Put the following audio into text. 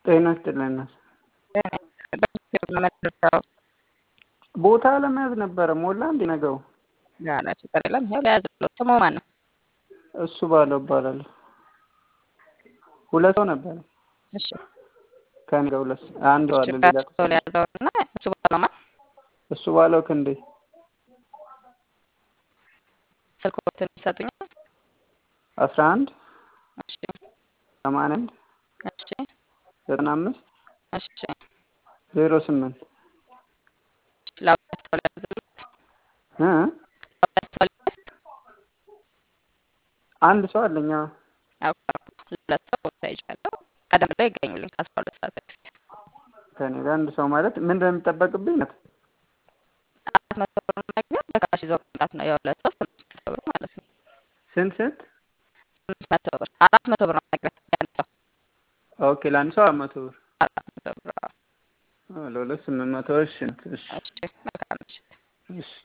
ጤና ይስጥልን። ቦታ ለመያዝ ነበረ። ሞላ እንዴ ነገሩ? ጋራ ችግር የለም። ይኸው ለያዝለው ስሙ ማን ነው? እሱ ባለው እባላለሁ። ሁለት ሰው ነበረ እሺ ከእኔ ጋር ሁለት ሰው አንድ ሰው አለ ሌላ ሰው ለያዘው እና እሱ ባለው ማን? እሱ ባለው ክንዴ ስልክዎትን ይሰጡኛል? አስራ አንድ እሺ ሰማንያ አንድ እሺ ዘጠና አምስት እሺ ዜሮ ስምንት ለሁለት ሰው ለያዝሉት እ ለሁለት ሰው ለያዝ አንድ ሰው አለኝ። አዎ። አውቃለሁ። ሁለት ሰው ቦታ ይዣለሁ። ቀደም ብለው ይገኙልኝ ከአስራ ሁለት ሰዓት በፊት ከእኔ ጋር አንድ ሰው ማለት ምንድን ነው የሚጠበቅብኝ? ናት አራት መቶ ብር መግቢያ በካሽ ይዘው መምጣት ነው። የሁለት ሰው ስምንት መቶ ብር ማለት ነው። ስንት ስንት? ስምንት መቶ ብር አራት መቶ ብር ነው መግቢያ የአንድ ሰው ኦኬ ለአንድ ሰው አራት መቶ ብር አራት መቶ ብር። አዎ። አዎ፣ ለሁለት ስምንት መቶ እሺ እሺ እሺ መልካም ምሽት። እሺ